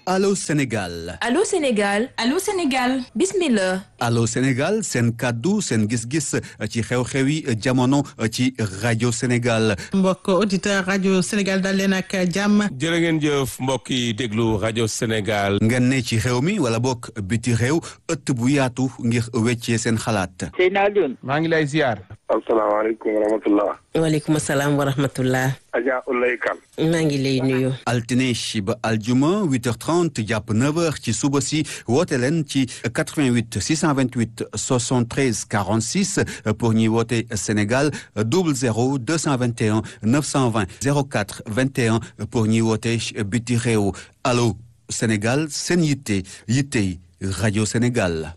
Allô Sénégal Allô Sénégal Allô Sénégal bismillah Allô Sénégal seen kàddu seen gis-gis ci xew-xewi jamono ci rajo Sénégal mbokk auditeur rajo Sénégal dal leen ak jàmm jërë ngeen jëf mbokk yi déglu rajo Sénégal ngeen ne ci réew mi wala bokk biti réew ëtt bu yaatu ngir weccee seen xalaat Seydina Alioune maa ngi lay ziar asalaamaaleykum wa rahmatullah waaleykum salaam wa rahmatullah Adja Ulay Kan maa ngi lay nuyu altine ba aljuma 8h30 jàpp 9h ci suba si woote leen ci 88 628 73 46 pour ñuy woote Sénégal 00 221 920 04 21 pour ñuy woote biti réew allo Sénégal seen yitte yittey rajo Sénégal.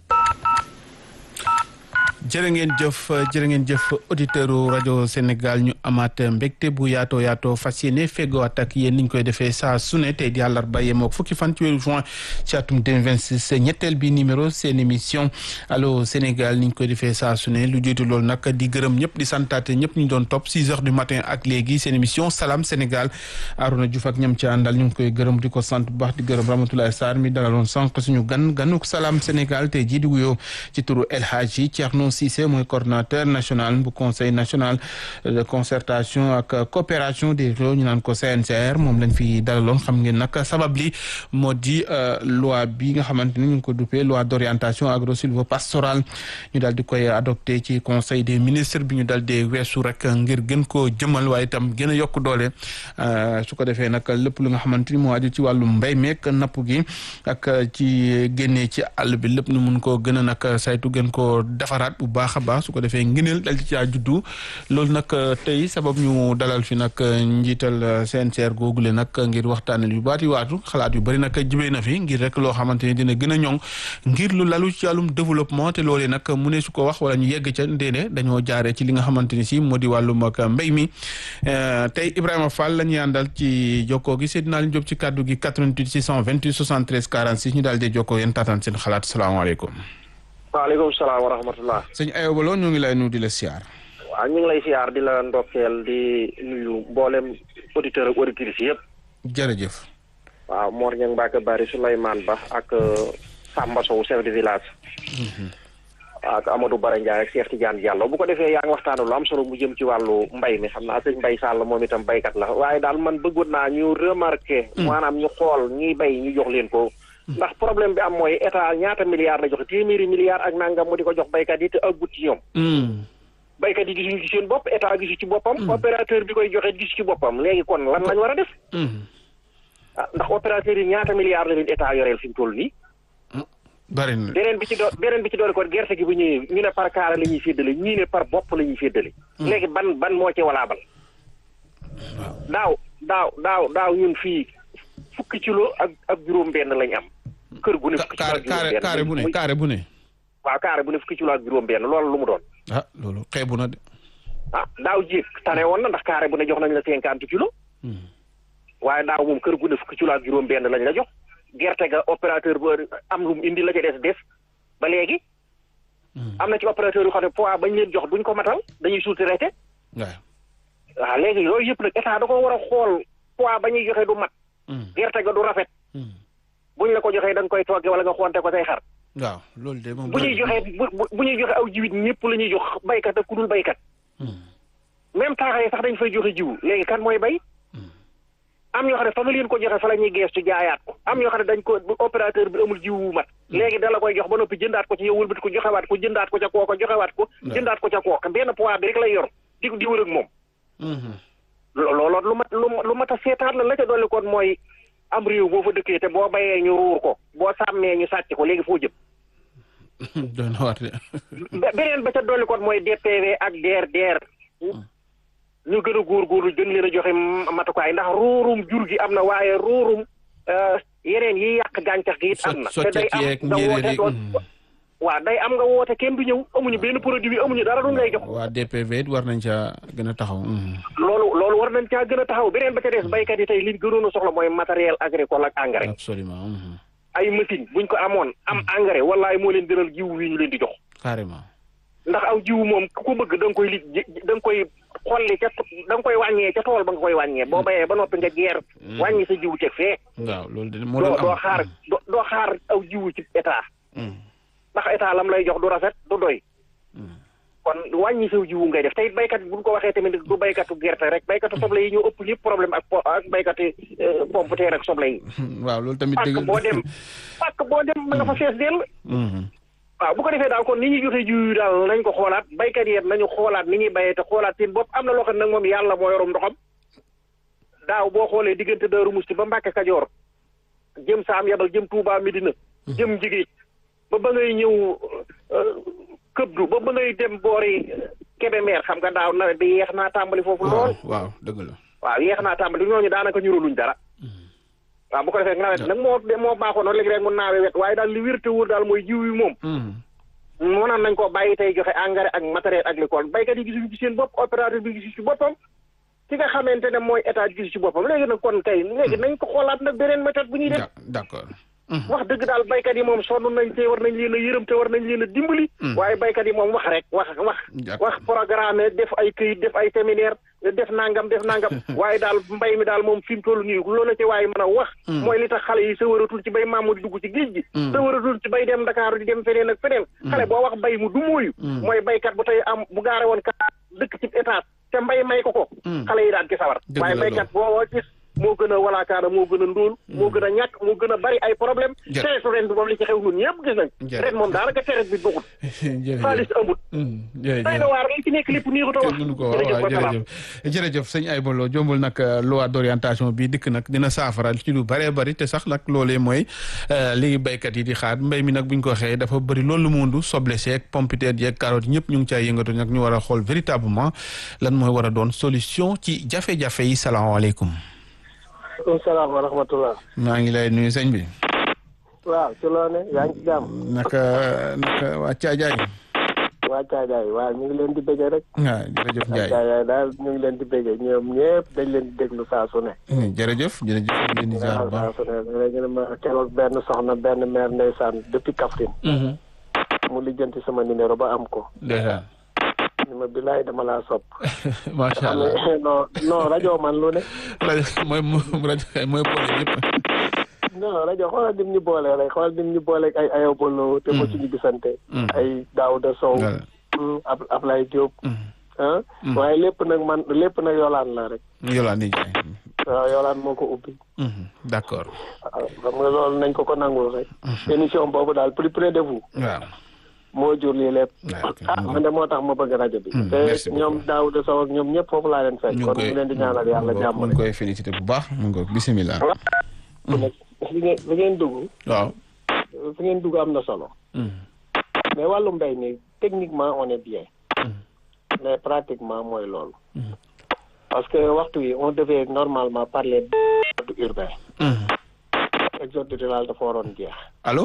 jërë ngeen jëf jërë ngeen jëf auditeurs rajo Sénégal ñu amaat mbégte bu yaatoo yaatoo fas yéene feggowaat ak yéen ni ñu koy defee saa su ne tey di àllarba yemook fukki fan ci weeru juin ci atum 2026 ñetteel bi numéro seen émission allo Sénégal ni ñu koy defee saa su ne lu jiitu loolu nag di gërëm ñëpp di santaate ñëpp ñu doon topp 6 heures du matin ak léegi seen émission salaam Sénégal Arouna Diouf ak ñam ci àndal ñu ngi koy gërëm di ko sant bu baax di gërëm Ramatoulaye Sarr mi dalaloon sànq suñu gan ganuk salaam Sénégal tey jii di wuyoo ci turu El Hadji Thierno Cissé mooy coordonnateur national bu conseil national de concertation ak coopération des réew ñu naan ko CNCR moom lañ fi dalaloon xam ngeen nag sabab li moo di loi bi nga xamante ni ñu ngi ko duppee loi d'orientation agro-sylvo-pastorale ñu daal di koy adopté ci conseil des ministres bi ñu daal di weesu rek ngir gën koo jëmal waaye itam gën a yokk doole su ko defee nag lépp lu nga xamante ni moo aju ci wàllu mbéy meek napp gi ak ci génnee ci àll bi lépp nu mun koo gën a nag saytu gën koo defaraat bu baax a baax su ko defee ngëneel dal ci caa juddu loolu nag tey sabab ñu dalal fi nag njiital CNCR googule nag ngir waxtaanal yu baati waatu xalaat yu bëri nag jibee na fi ngir rek loo xamante ni dina gën a ñoŋ ngir lu lalu ci wàllum développement te loolee nag mu ne su ko wax wala ñu yegg ca ndéene dañoo jaaree ci li nga xamante ni si moo di wàllum ak mbéy mi tey Ibrahima Fall la ñuy àndal ci jokkoo gi Seydina Aliou Diop ci kàddu gi 88 628 73 46 ñu daal di jokkoo yéen taataan seen xalaat salaamaaleykum waaleykum salaam wa rahmatullah sëñ Ayoba Lo ñu ngi lay nuyu di la siyaar. waaw ñu ngi lay siyaar di la ndokkeel di nuyu mboolem auditeur ak auditrices yëpp. jërëjëf. waaw Mor Niang Mbacke Bari Souleymane Ba ak Samba Sow chef de village. ak Amadou Bara Ndiaye ak Cheikh Tidiane Diallo bu ko defee yaa ngi waxtaanu lu am solo mu jëm ci wàllu mbay mi xam naa sëñ Mbay Sall moom itam baykat la waaye daal man bëggoon naa ñu remarqué. maanaam ñu xool ñiy bay ñu jox leen ko. ndax problème bi am mooy état ñaata milliards la joxe téeméeri milliards ak nangam mu di ko jox baykat yi te ëggut ci ñoom. baykat yi gisuñu ci seen bopp état gisu ci boppam. opérateur bi koy joxe gisu ci boppam léegi kon lan lañ war a def. ah ndax opérateur yi ñaata milliards la leen état yoreel fi mu toll nii. bari na beneen bi ci do beneen bi ci doole kon gerte gi bu ñëwee ñu ne par kaara la ñuy séddale ñii ne par bopp la ñuy séddale. léegi ban ban moo ci walaabal. daaw daaw daaw daaw ñun fii fukki kilo ak ak juróom-benn lañ am. kër gu ne fukki kilo ak juróom-benn kaare bu ne kaare bu ne. waaw kaare bu ne fukki kilo ak juróom-benn loolu lu mu doon. ah loolu xeebu na de. ah daaw jéeg tane woon na ndax kaare bu ne jox nañ la cinquante kilo. waaye daaw moom kër gu ne fukki kilo ak juróom-benn lañ la jox. gerte ga opérateur ba am lu mu indi la ca des des ba léegi. am na ci opérateur yu xam ne poids bañ leen jox duñ ko matal dañuy sous-traité. waaw. waaw léegi yooyu yëpp nag état da ko war a xool poids ba ñuy joxe du mat. gerte ga du rafet. buñ la ko joxee da nga koy togge wala nga xonte ko say xar. waaw loolu de moom. bu ñuy joxee bu bu ñuy joxe aw jiwit ñëpp la ñuy jox baykat ak ku dul baykat. même taaxa yi sax dañ fay joxe jiwu léegi kan mooy bay. am ñoo xam ne fa nga leen ko joxe fa la ñuy geestu jaayaat ko am ñoo xam ne dañ ko opérateur bi amul jiwu wu mat. léegi da la koy jox ba noppi jëndaat ko ci yow wëlbati ko joxewaat ko jëndaat ko ca kooka joxewaat ko. jëndaat ko ca kooka benn poids bi rek lay yor di di wër ak moom. looloo lu mat lu mat a seetaat la la ca dolli kon mooy am réew boo fa dëkkee te boo bayee ñu ruur ko boo sàmmee ñu sàcc ko léegi foo jëm. doon na waat de. beneen ba ca dolli kon mooy DPV ak DRDR. ñu gën a góorgóorlu gën leen a joxe matukaay ndax ruurum jur gi am na waaye ruurum yeneen yi yàq gàncax gi it am na. te day am nga woote doon waaw day am nga woote kenn du ñëw amuñu benn produit bi amuñu dara du ngay jox. waa DPV it war nañ caa gën a taxaw. loolu loolu war nañ caa gën a taxaw beneen ba ca des baykat yi tey liñ gënoon a soxla mooy matériel agricole ak engrais. absolument. ay machine buñ ko amoon am engrais wallaay moo leen gënal jiw wi ñu leen di jox. carrément. ndax aw jiwu moom ku ko bëgg da nga koy li da nga koy xolli ca da nga koy wàññee ca tool ba nga koy wàññee boo bayee ba noppi nga geer wàññi sa jiwu teg fee waaw loolu de moo doo doon doo am xaar doo doo xaar aw jiwu ci état ndax état lam lay jox du rafet du doy kon wàññi saw jiwu ngay def te it baykat bi bu ñu ko waxee tamit du baykatu gerte rek baykatu soble yi ñoo ëpp ñëpp problème ak po ak baykati pomme de terre ak soble yi waaw loolu tamit pàkk dëgg boo dem pàkk boo dem ma nga fa fees dell waaw bu ko defee daal kon ni ñuy joxe jiw yi daal nañ ko xoolaat baykat yi nañu xoolaat ni ñuy bayee te xoolaat seen bopp am na loo xam ne nag moom yàlla moo yorum ndoxam daaw boo xoolee diggante Daaru Musti ba Mbàkke Kajoor jëm Saam Yabal jëm Touba Medina jëm Njigéej ba ba ngay ñëw këbdu ba ba ngay dem boori Kébémer xam nga daaw nawet bi yeex naa tàmbali foofu lool waaw dëgg la waaw yeex naa tàmbali ñooñu daanaka ñuruluñ dara waaw bu ko defee nawet nag moo moo baaxoon noonu léegi rek mu naawe wet waaye daal li wér te wóor daal mooy jiw yi moom mënoon nañ koo bàyyi tey joxe engrais ak matériel agricole baykat yi gisuñu ci seen bopp opérateur bi gisu ci boppam ki nga xamante ne mooy état gisu ci boppam léegi nag kon kay léegi nañ ko xoolaat nag beneen méthode bu ñuy def d'accord wax dëgg daal baykat yi moom sonn nañ te war nañ leen a yërëm te war nañ leen a dimbali waaye baykat yi moom wax rek wax wax wax programme def ay këyit def ay séminaire def nangam def nangam waaye daal mbay mi daal moom fi mu toll nii loolu la ci waaye mën a wax mooy li tax xale yi sa waratul ci bay maamu di dugg ci géej gi sa waratul ci bay dem Dakar di dem feneen ak feneen xale boo wax bay mu du mooyu mooy baykat bu tey am bu gaare woon ka dëkk ci état te mbay may ko ko xale yi daan ci sawar waaye baykat boo gis moo gën a walaakaana moo gën a ndóol moo gën a ñàkk moo gën a bari ay problème teretu ren bi moom li ci xew ñun ñëpp gis nañ ren moom daanaka teret bi doxul xaalis amut day na waar li ci nekk lépp nii ko to wax mënu ko waaw jërëjëf jërëjëf sëñ Aybolo jombul nag loi d'orientation bi dikk nag dina saafara ci lu bëree bëri te sax nag loolee mooy li béykat yi di xaar mbéy mi nag buñ ko waxee dafa bëri loolu mundu soble seeg pompiteer yeeg carotte ñëpp ñu ngi cay yëngatu nag ñu war a xool véritablement lan mooy war a doon solution ci jafe-jafe yi salaamaaleykum maaleykum salaam wa rahmatulah. maa ngi lay nuyu sëñ bi. waaw ci loo ne yaa ngi ci jàmm. naka naka waa Caajaay. waa Caajaay waaw ñu ngi leen di bëggee rek. waaw jërëjëf Ndiaye waa Caajaay daal ñu ngi leen di bëggee ñoom ñëpp dañ leen di déglu saa su ne. jërëjëf jërëjëf ñu leen di ziar bu saa baax. su ne léegi nag ma keroog benn soxna benn maire ndeysaan depuis Kaffrine. mu lijjanti sama numéro ba am ko. ndeysaan. ni ma bilaay dama laa sopp. macha allah non non rajo man lu ne. rajo mooy rajo mooy boole ñëpp. non rajo xoolal dim ñu boole rek xoolal dim ñu boole ay ayobolo te mosuñu gisante. ay Daouda Sow. ab Ablaye Diop. ah waaye lépp nag man lépp nag yolaan la rek. Yolande Ndiaye. waaw yolaan moo ko ubbi. d'accord. waaw xam nga loolu nañ ko ko nangul rek. émission boobu daal plus près de vous. waaw. moo jur lii lépp. waaw ok. ah man de moo tax ma bëgg rajo bi. merci te ñoom Daouda Sow ak ñoom ñëpp foofu laa leen fekk. ñu kon ngi ñu leen di ñaanal yàlla jàmm mu ngi koy félicité bu baax mu ngi ko bisimilah. rek. fi ngeen fi ngeen dugg. waaw. fi ngeen dugg am na solo. mais wàllu mbéy mi techniquement on est bien. mais pratiquement mooy loolu. parce que waxtu yi on devait normalement parler du urbain. exode rural dafa waroon jeex. allo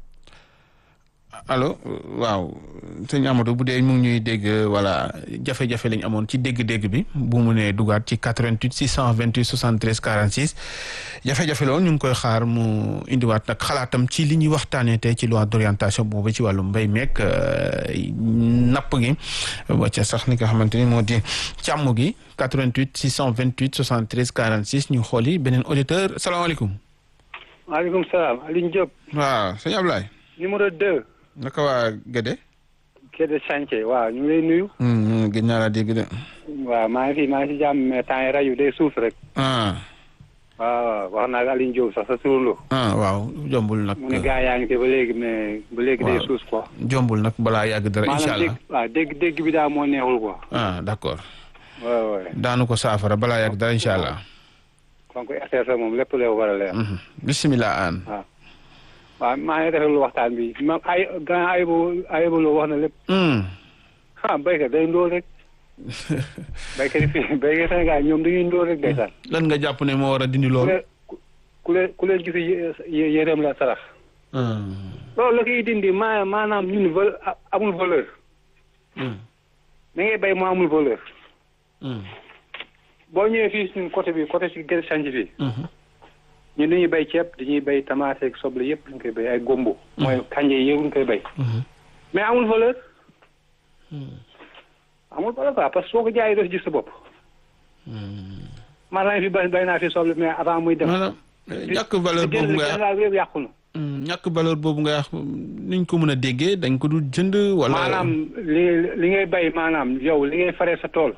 allo waaw sëñ Amadou bu dee mu ngi ñuy dégg voilà jafe-jafe lañ amoon ci dégg-dégg bi bu mu nee dugaat ci 88 628 73 46 jafe-jafe loolu ñu ngi koy xaar mu indiwaat nag xalaatam ci li ñuy waxtaanee tey ci loi d'orientation boobu ci wàllu mbéy meek napp gi ba ca sax ni nga xamante ni moo di càmm gi 88 628 73 46 ñu xooli beneen auditeur salaamaaleykum. maaleykum salaam Alioune Diop waaw sëñ Ablaye. numéro deux naka waa Gédé. Kédé Chantier waaw ñu ngi lay nuyu gën naa la dégg de. waaw maa ngi fi maa ngi si jàmm mais temps yi rajo day suuf rek ah waaw wax naa ak Alioune Diop sax sa surlu ah waaw jombul nag. mu ne gaa yaa ngi fi ba léegi mais ba léegi day waaw. suuf quoi jombul nag balaa yàgg dara incha maanaam allah. dégg waaw dégg dégg bi daal moo neexul quoi ah d'accord waaw waaw daanu ko saafara balaa yàgg dara incha allah. kon ko RTS moom lépp lay war a leer Mhm. bisimilah aan. waaw waaw maa ngi rafetlu waxtaan bi ma ay grand ayib ayibaloo wax na lépp Hmm. ah béykat day ndóol rek béykat yi fii béykat Sénégal ñoom dañuy ndóol rek ndeysaan lan nga jàpp ne moo war a dindi ku loolu. leen ku leen ku leen gis yé- yéreem la sarax Hmm. loolu la koy dindi maa maanaam ñun val amul valeur Hmm. da ngay béy mu amul valeur Hmm. boo ñëwee fii suñu côté bi côté si gerte change bi Mhm. ñun dañuy béy ceeb dañuy béy tomate ak soble yëpp dañ koy béy ay gombo mooy kanje yi yëpp dañ koy béy Mhm. mais amul valeur amul problème quoi parce que soo ko jaayee doo si gis sa bopp. maanaam fi bay bay naa fi soble mais avant muy dem. maanaam ñàkk valeur boobu nga nga yëpp yàqu na. ñàkk valeur boobu nga wax niñ ko mën a déggee dañ ko du jënd wala. maanaam li li ngay bay maanaam yow li ngay faree sa tool.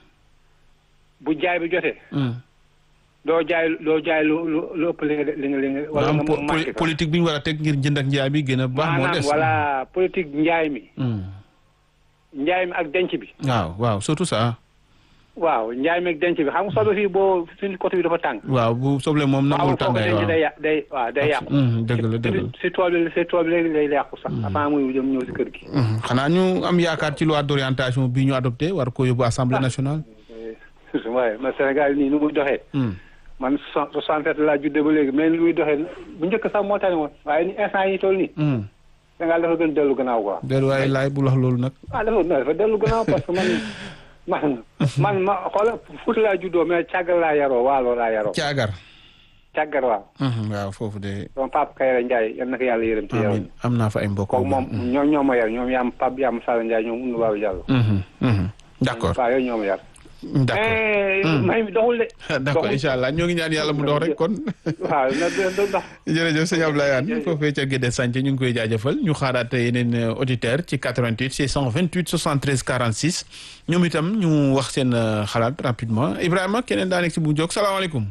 bu jaay bi jotee. doo jaay doo jaay lu lu lu ëpp li nga li nga li nga. wala nga mu manqué ko politique bi ñu war a teg ngir jënd ak njaay bi gën a baax. moo des maanaam voilà politique njaay mi. njaay mi ak denc bi. waaw waaw surtout ça. waaw njaay mi ak denc bi xam nga soble fii boo suñu côté bi dafa tàng. waaw bu soble moom nangul tàngaay waaw waaw day yà day waaw day yàqu. dëgg la dëgg la. si tool bi si tool bi léegi day yàqu sax. avant muy jëm ñëw si kër gi. xanaa ñu am yaakaar ci loi d'orientation bi ñu adopté war ko yóbbu assemblée nationale. waaye man Sénégal nii nu muy doxee. man soixante-sept laa juddee ba léegi mais ni muy doxee bu njëkk sax moo tane woon waaye ni instant yi toll nii. Sénégal dafa gën dellu gannaaw quoi. dellu waaye laay bu wax loolu nag. ah dafa dafa dellu gannaaw parce que man man man ma xoola Fuuta laa juddoo mais càggar laa yaroo waalo laa yaroo. caagar. càggar waaw. waaw foofu de. sama papa Kayra Ndiaye yal na ko yàlla yërëm ci yow. amiin am naa fa ay mbokk. kooku moom ñoom ñoo ma yar ñoom yaam Pape Yam Sall Ndiaye ñoom Oumou Babou Diallo. d'accord waaw yooyu ñoo ma yar. d'accord may mi doxul de. d'accord incha allah ñoo ngi ñaan yàlla mu dox rek kon. waaw na dox. jërëjëf sëñ Abdoulaye Anne foofee ca Guédé Santhie ñu ngi koy jaajëfal ñu xaaraat yeneen auditeur ci 88 628 73 46 ñoom itam ñu wax seen xalaat rapidement Ibrahima keneen daa nekk si bu jóg salaamaaleykum.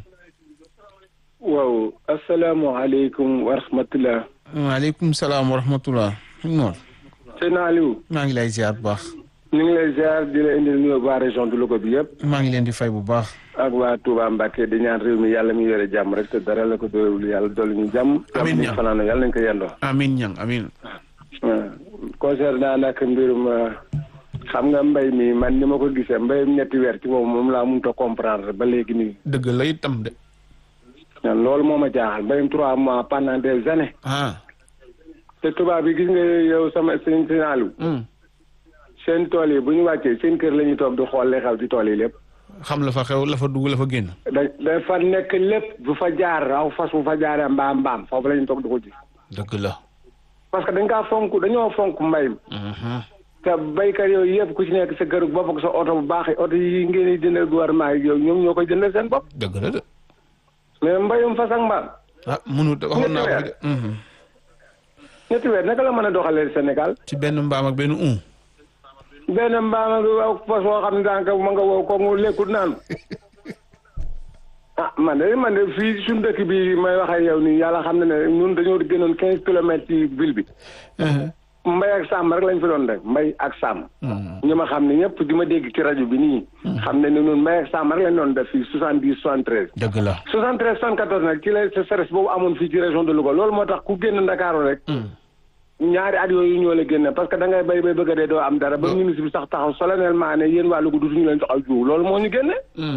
waaw asalaamaaleykum wa rahmatulah. waaleykum salaam wa rahmatulah. Noor. sëñ Aliou. maa ngi lay ziar bu baax. ñu ngi lay ziar di la indil nuyoo waa région de Louga bi yëpp. maa ngi leen di fay bu baax. ak waa Touba Mbacke di ñaan réew mi yàlla mi yore jàmm rek te dara la ko doyul yàlla dolli ñu jàmm. amiin ñaŋ fanaan yàlla nañu ko yendoo. amiin ñaŋ amiin. concernant nag mbirum xam nga mbay mi man ni ma ko gisee mbayum ñetti weer ci moom moom laa mënut a comprendre ba léegi nii. dëgg la itam de. loolu moo ma jaaxal mbayum trois mois pendant des années. ah. te tubaab bi gis nga yow sama sëñ Aliou. seen tool yi bu ñu wàccee seen kër la ñuy toog di xool li xew ci tool yi lépp. xam la fa xew la fa dugg la fa génn. da dafa nekk lépp bu fa jaar aw fas bu fa jaaree mbaam mbaam foofu la ñuy toog di ko gis. dëgg la. parce que dañ kaa fonk dañoo fonk mbay mi. te baykat yooyu yëpp ku ci nekk sa kër bopp ak sa oto bu baax oto yi ngeen di jëndal gouvernement yi yow ñoom ñoo koy jëndal seen bopp. dëgg la de. mais mbayum fas ak mbaam. ah mënut waxoon naa ko de. ñetti weer naka la mën a doxalee Sénégal. ci benn mbaam ak benn un. benn mbaam ak fas woo xam ne daanaka ma nga woo ko mu lekkut naan ah man de man de fii suñu dëkk bi may wax ak yow nii yàlla xam na ne ñun dañoo gënoon quinze kilomètres ci ville bi. mbay ak sàmm rek lañ fi doon def mbay ak sàmm. ñi ma xam ne ñëpp di ma dégg ci rajo bi nii. xam ne ne ñun mbay ak sàmm rek lañ doon def fii soixante dix soixante treize. dëgg la. soixante treize soixante quatorze nag ci la stress boobu amoon fii ci région de Louga loolu moo tax ku génn Ndakaaru rek. ñaari at yooyu ñoo la génne parce que da ngay bay bay bëgg a dee doo am dara ba ministre bi sax taxaw solennellement ne yéen waa Louga dutuñu leen jox aw jiw loolu moo ñu génne.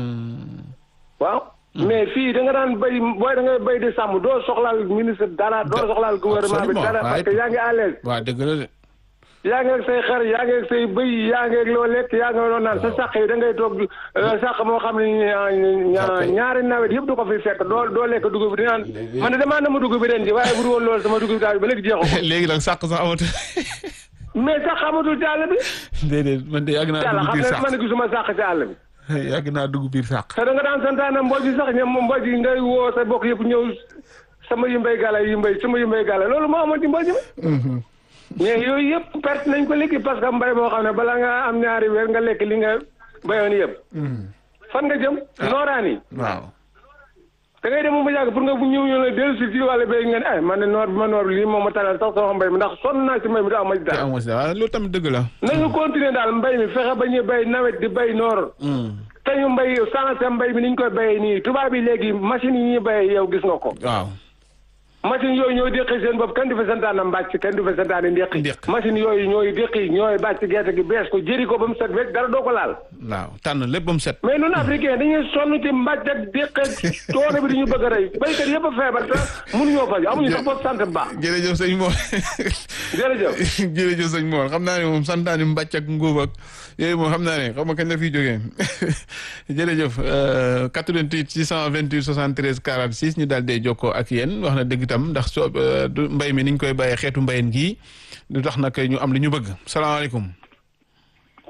waaw. mais fii da nga daan bay booy da ngay bay di sàmm doo soxlaal ministre dara doo soxlaal gouvernement bi dara parce que yaa ngi à l'aise. waaw dëgg la de. yaa ngi ak say xar yaa ngi ak say bëy yaa ngi ak loo lekk yaa ngi doon naan sa sàq yi da ngay toog sàq moo xam ne ñaari nawet yëpp du ko fi fekk doo doo lekk dugub bi di naan man de damaa nama dugub bi ren ji waaye bu dul woon loolu sama dugub bi daal ba léegi jeexu ko. léegi nag sàq sax amatul. mais sax amatul ci àll bi. déedéet man de yàgg naa dugg biir xam sàq ne man gisuma sàq ci àll bi. yàgg naa dugg biir sàq. te da nga daan santaane mbooj yi sax ñoom mbooj yi ngay woo sa bokk yëpp ñëw sama yi mbay gala yi mbay sama yi mbay gala loolu moo amoon ci mbooj mi. mais yooyu yëpp perte nañ ko léegi parce que mbay moo xam ne bala nga am ñaari weer nga lekk li nga bayoon yëpp. fan nga jëm. nooraan yi. waaw. da ngay dem mu yàgg pour nga bu ñëw ñëw la dellu si ci wàllu béy nga ne ay man de noor bi ma noor bi lii moom ma talal sax sama mbay mi ndax sonn naa si mbay mi daa ma ci dara. amoo si dara loolu tamit dëgg la. nañu continuer daal mbay mi fexe ba ñuy bay nawet di bay noor. te ñu mbay sensé mbay mi ni ñu koy bayee nii tubaab yi léegi machine yi ñuy bayee yow gis nga ko. waaw. machine yooyu ñooy déqi seen bopp kenn du fa santaane mbàcc kenn du fa santaane ndéqi machine yooyu ñooy déqi ñooy bàcc gerte gi bees ko jëri ko ba mu set wecc dara doo ko laal waaw tànn lépp ba mu set. mais ñun africain dañuy sonn ci mbàcc ak déq ak coono bi di ñu bëgg a rey béykat yëpp a feebar te mënuñoo faj amuñu sax bopp sant bu baax jërëjëf sëñ Mor. jërëjëf. jërëjëf sëñ Mor xam naa ne moom santaani mbàcc ak ngóob ak yooyu moom xam naa ne xam nga kañ la fiy jógee jërëjëf 88 628 73 46 ñu daal dee jokkoo ak yéen wax na dëgg tam ndax soo du mbay mi niñ koy bàyyee xeetu mbayen gii du tax nag ñu am li ñu bëgg salaamaaleykum.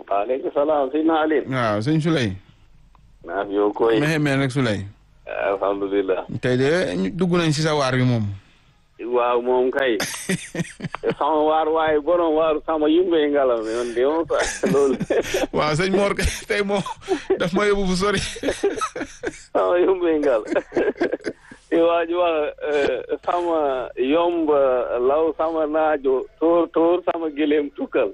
waaleykum salaam sëñ na Aline. waaw sëñ Souley. naaf yow koy. mexe meen rek Souley. alhamdulilah. tey de dugg nañ si sa waar bi moom. waaw moom kay. sama waar waaye borom waaru sama yumbe ngalam man de moom sax loolu. waaw sëñ Mor kay tey moom daf ma yóbbu fu sori. sama yumbe ngal. te waa ji wax sama yomb law sama naajo tóor tóor sama gëléem tukkal.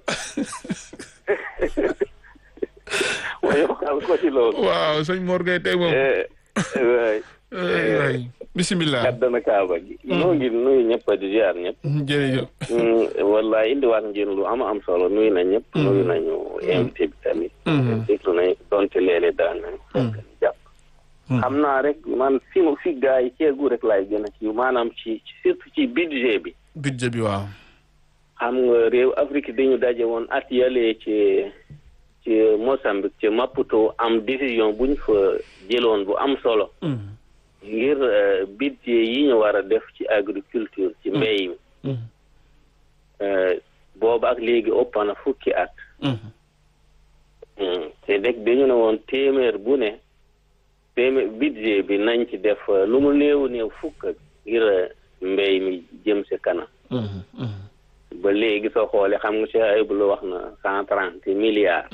ma yokkal ko ci loolu. waaw sëñ Mor kay tey moom. waay. waay bisimilah. kaddana kaaba gi. noo ngi nuyu ñëpp di ziar ñëpp. jërëjëf. wallaay indiwaat ngeen lu am am solo nuyu na ñëpp. nuyu nañu invité bi tamit. déglu nañu donte léeg-léeg daan nañu. jàpp. xam naa rek man fi ma fi gars yi ceegu rek laay gën a ci maanaam ci surtout ci budget bi. budget bi waaw. xam nga réew Afrique dañu daje woon at yàlla ci ci Mozambique ci Maputo am décision bu ñu fa jëloon bu am solo. ngir budget yi ñu war a def ci agriculture ci mbéy mi. booba ak léegi ëpp na fukki at. te dëkk dañu ne woon téeméer bu ne. téeméer budget bi nañ ci def lu mu néew néew fukk ngir mbéy mi jëm si kanam. ba léegi soo xoolee xam nga si ayib lu wax na cent trente milliards.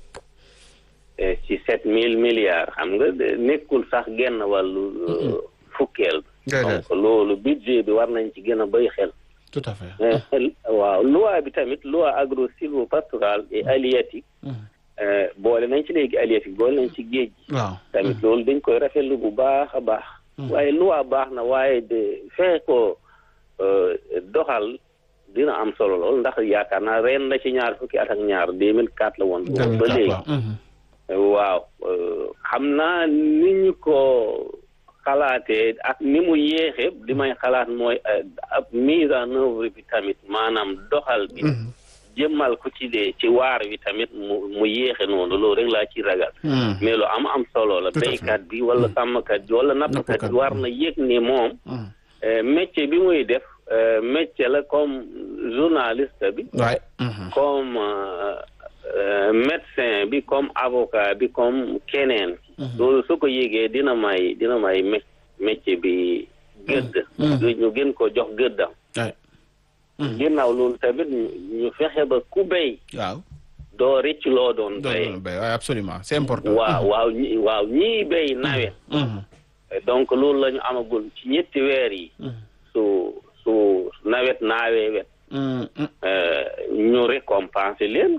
ci sept mille milliards xam nga nekkul sax genn wàllu fukkeel. donc loolu budget bi war nañ ci gën a béy xel. tout à fait. waaw loi bi tamit loi agro sylvo-pastorale et halieutique. boole nañ ci léegi halieutique boole nañ ci géej gi. waaw tamit loolu dañ koy rafetlu bu baax a baax. waaye loi baax na waaye de fexe ko doxal dina am solo lool ndax yaakaar naa ren la ci ñaar fukki at ak ñaar deux mille quatre la woon. ba léegi waaw xam naa ni ñu ko xalaatee ak ni mu yéexe li may xalaat mooy ab mise en œuvre bi tamit maanaam doxal bi. jëmmal ko ci de ci waar wi tamit mu mu yéexe noonu loolu rek laa ci ragal. mais lu am am solo la. béykat bi wala sàmmkat bi wala nappkat bi war na yëg ni moom. métier bi muy def métier la comme journaliste bi. waay. comme médecin bi comme avocat bi comme keneen. loolu su ko yégee dina may dina may métier bi gëdd. ñu gën ko jox gëddam. ginnaaw loolu tamit ñu fexe ba ku béy. waaw. doo rëcc loo doon béy. doon béy waaw absolument c'est important. waaw waaw ñi waaw ñii béy nawet. donc loolu la ñu amagul ci ñetti weer yi. su su nawet naawee wet. ñu récompenser leen.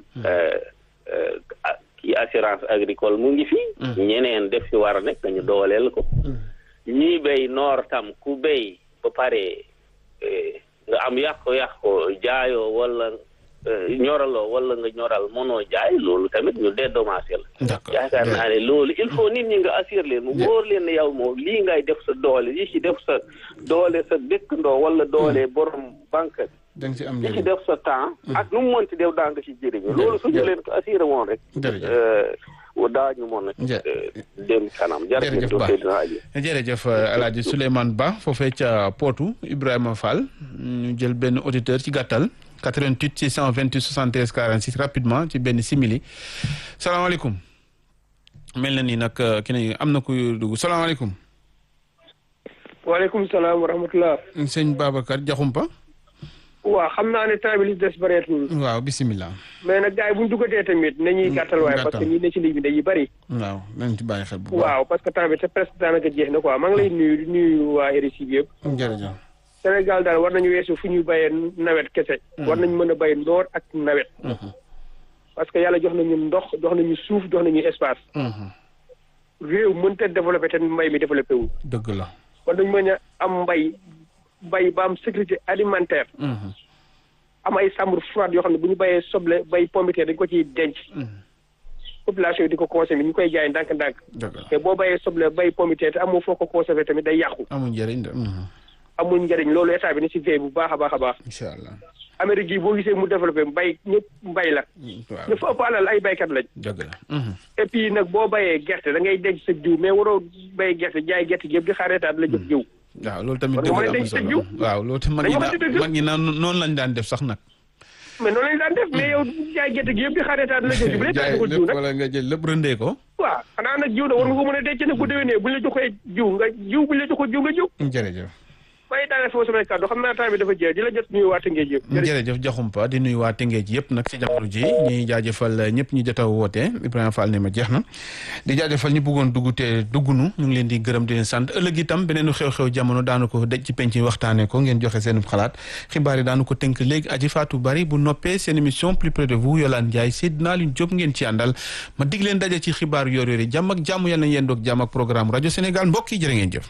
ki assurance agricole mu ngi fi. ñeneen def fi war a nekk ñu dooleel ko. ñii béy noor tam ku béy ba pare. nga am yàqu-yàqu jaayoo wala ñoraloo wala nga ñoral mënoo jaay loolu tamit ñu dédommagé la yaakaar naa ne loolu il faut nit ñi nga assurer leen mu wóor leen ne yow moom lii ngay def sa doole li ci def sa doole sa dëkkandoo wala doole borom banque da nga ci am li ci def sa temps ak nu mu mënti def daa nga ci jëriñu loolu suñu leen ko assuré woon rek daañu mën a dem kanam jërëjëf Ba jërëjëf El Hadj Souleymane Ba foofee ca Potou Ibrahima Fall ñu jël benn auditeur ci gàttal 88 628 73 46 rapidement ci benn simili salaamaaleykum mel na ni nag ki ne am na kuy dugg salaamaaleykum. waaleykum salaam wa rahmatulah. sëñ Babacar Diakhoumpa. waaw xam naa ne temps bi li des bëreetul. waaw bisimilah. mais nag gars yi bu ñu duggatee tamit nañuy gàttal waaye parce que ñi ne ci ligne bi dañuy bëri. waaw nañ ci bàyyi xel bu baax. waaw parce que temps bi te presque daanaka jeex na quoi maa ngi lay nuyu di nuyu waa RICI bi yëpp. jërëjëf. Sénégal daal war nañu weesu fu ñuy bayee nawet kese. war nañu mën a bay ndoor ak nawet. parce que yàlla jox nañu ndox jox nañu suuf jox nañu espace. réew mënta développé te mbay mi développé wu. dëgg la. war nañu mën a am mbay bay ba am sécurité alimentaire. am ay chambre froide yoo xam ne bu ñu bayee soble bay pombiteer dañ ko ciy denc. population yi di ko consommé ñu koy jaay ndànk-ndànk. te boo bayee soble bay pombiteer te amoo foo ko conservé tamit day yàqu. amul njëriñ de. amul njëriñ loolu état bi ni ci veille bu baax a baax a baax. incha allah. Amérique gi boo gisee mu développé mbay ñëpp mbay la. waaw ñu fa ëpp alal ay baykat lañ. dëgg la. et puis nag boo bayee gerte da ngay denc sa jiw mais waroo bay gerte jaay gerte gi yëpp di xaar état la jox jiw. waaw loolu tamit dëgg la am solo waaw loolu tamit mag ñi naan mag ñi naan noonu lañ daan def sax nag. mais noonu lañu daan def mais yow jaay gerte gi yëpp di xaaretaat la jël bu dee tax ko jiw nag wala nga jël lépp rëndee ko. waaw xanaa nag jiw da war nga ko mën a denc nag bu déwénee buñ la joxee jiw nga jiw buñ la joxee jiw nga jiw jërëjëf. waaye daanaka foofu samay kàddu xam naa temps bi dafa jeex di la jot nuyu waa Tëngéej yëpp jërëjëf Diakhoumpa di nuyu waa Tëngéej yëpp nag ci jamono ji ñuy jaajëfal ñëpp ñu jot a woote Ibrahima Fall ne ma jeex na di jaajëfal ñu bëggoon dugg te duggunu ñu ngi leen di gërëm di leen sant ëllëg itam beneenu xew-xew jamono daanu ko dej ci penc waxtaanee ko ngeen joxe seen xalaat xibaar yi daanu ko tënk léegi aji Fatou Bari bu noppee seen émission plus près de vous Yolande Ndiaye Seydina Alioune Diop ngeen ci àndal ma dig leen daje ci xibaar yor yor yi jàmm ak jàmm yàlla na yéen doog jàmm ak programme rajo Sénégal mbokk yi jërë ngeen jëf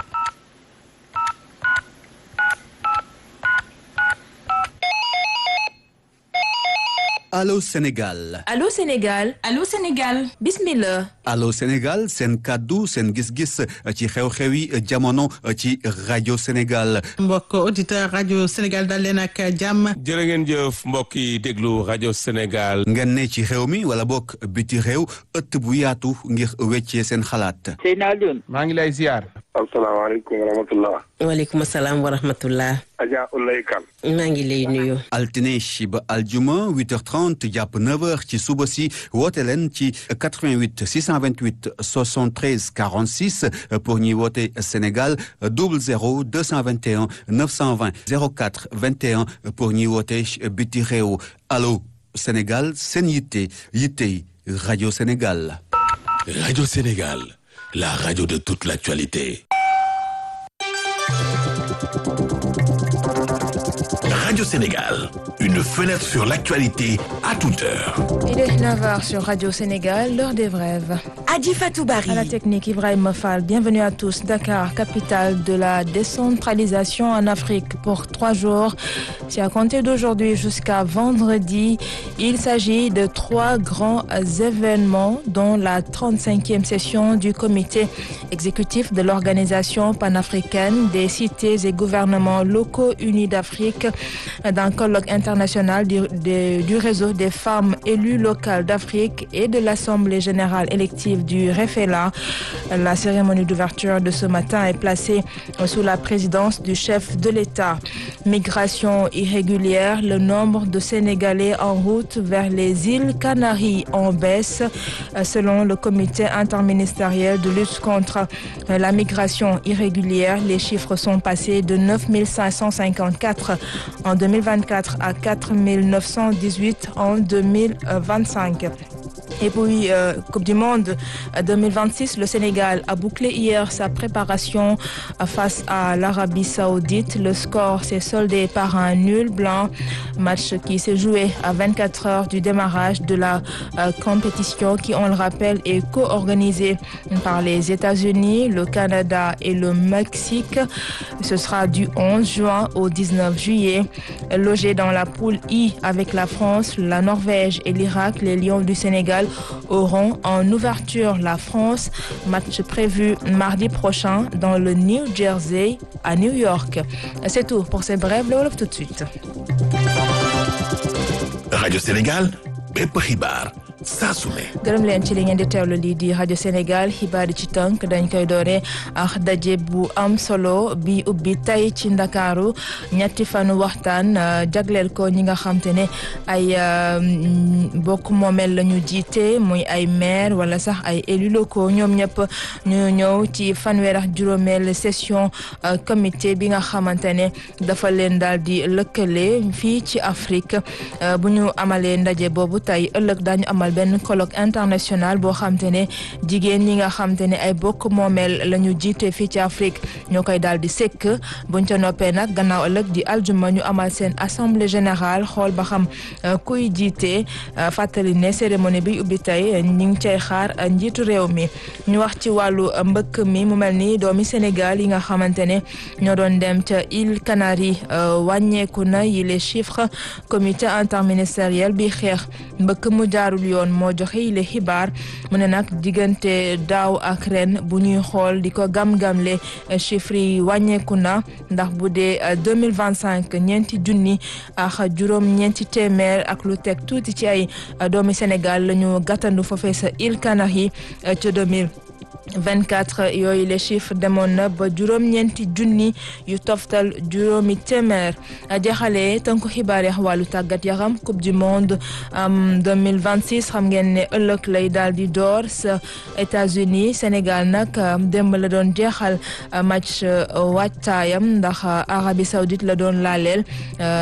Allô Sénégal Allô Sénégal Allô Sénégal bismillah Allô Sénégal seen kàddu seen gis-gis ci xew-xewi jamono ci rajo Sénégal mbokk auditeur rajo Sénégal dal leen ak jàmm jërë ngeen jëf mbokk yi déglu rajo Sénégal. ngeen ne ci réew mi wala bokk biti réew ëtt bu yaatu ngir weccee seen xalaat Seyna Alioune maa ngi lay ziar asalaamaaleykum wa rahmatullah waaleykum salaam wa rahmatullah Adja Ulay Kan maa ngi lay nuyu altine ba aljuma 8h30 jàpp 9h ci suba si woote leen ci 88 628 73 46 pour ñuy woote Sénégal 00 221 920 04 21 pour ñuy woote biti réew allo Sénégal seen yitte yitte rajo Sénégal. Radio Sénégal, la radio de toute l'actualité. Radio Sénégal, une fenêtre sur l'actualité à toute heure. Il est 9h sur Radio Sénégal, l'heure des rêves. Adi Fatoubari. À la technique, Ibrahim Fall. Bienvenue à tous. Dakar, capitale de la décentralisation en Afrique pour trois jours. C'est à compter d'aujourd'hui jusqu'à vendredi. Il s'agit de trois grands événements, dont la 35e session du comité exécutif de l'Organisation panafricaine des cités et gouvernements locaux unis d'Afrique, d'un colloque international du, de- du réseau des femmes élues locales d'Afrique et de l'Assemblée générale élective du REFELA. La cérémonie d'ouverture de ce matin est placée sous la présidence du chef de l'État. Migration irrégulière, le nombre de Sénégalais en route vers les îles Canaries en baisse, euh, selon le comité interministériel de lutte contre euh, la migration irrégulière. Les chiffres sont passés de 9 554 en 2024 à 4 918 en 2025. Et puis, euh, Coupe du Monde euh, 2026, le Sénégal a bouclé hier sa préparation euh, face à l'Arabie Saoudite. Le score s'est soldé par un nul blanc, match qui s'est joué à 24 heures du démarrage de la euh, compétition qui, on le rappelle, est co-organisée par les États-Unis, le Canada et le Mexique. Ce sera du 11 juin au 19 juillet. Logé dans la poule I avec la France, la Norvège et l'Irak, les Lions du Sénégal auront en ouverture la France. Match prévu mardi prochain dans le New Jersey à New York. C'est tout pour ces brèves. Le Wolof tout de suite. Radio Sénégal, bépp xibaar saa su ne. gërëm leen ci li ngeen di teewlu lii di rajo Sénégal xibaar yi ci tënk dañ koy doore ak daje bu am solo bi ubbi tey ci ndakaaru ñetti fanu waxtaan euh, jagleel ko ñi nga xam te ne ay euh, mm, bokk moomeel la ñu jiite muy ay maire wala sax ay élus locaux ñoom ñëpp ñu ñëw ci fanweer ak juróomeel session euh, comité bi nga xamante ne dafa leen daal di lëkkale fii ci Afrique euh, bu ñu amalee ndaje boobu tey ëllëg daañu amal benn colloque international boo xam te ne jigéen ñi nga xam te ne ay bokk moomeel la ñu jiite fii ci Afrique ñoo koy daal di sekk buñ ca noppee nag gannaaw ëllëg di aljuma ñu amal seen assemblée générale xool ba xam euh, kuy jiite euh, fàttali ne cérémonie bi ubbi tey ñi ngi cay xaar euh, njiitu réew mi ñu wax ci wàllu euh, mbëkk mi mu mel ni doomi Sénégal yi nga xamante ne ñoo doon dem ca île Canaries euh, wàññeeku na yi les chiffres comité interministériel bi xeex mbëkk mu jaarul yoon moo joxe yi les xibaar mu ne nag diggante daaw ak ren bu ñuy xool di ko gam-gamle euh, chiffres yi wàññeeku na ndax bu dee deux mille vingt cinq ñeenti junni ak juróom ñeenti téeméer ak lu teg tuuti ci ay euh, doomi Sénégal la ñu gàttandu foofee sa île Canaries euh, ca deux mille 24 yooyu les chiffres demoon na ba juróom-ñeenti junni yu toftal juróomi téeméer jeexalee tënku xibaar yi wàllu tàggat yaram coupe du monde am 2026 xam ngeen ne ëllëg lay daal di door sa États-Unis Sénégal nag démb la doon jeexal match waajtaayam ndax Arabie Saoudite la doon laaleel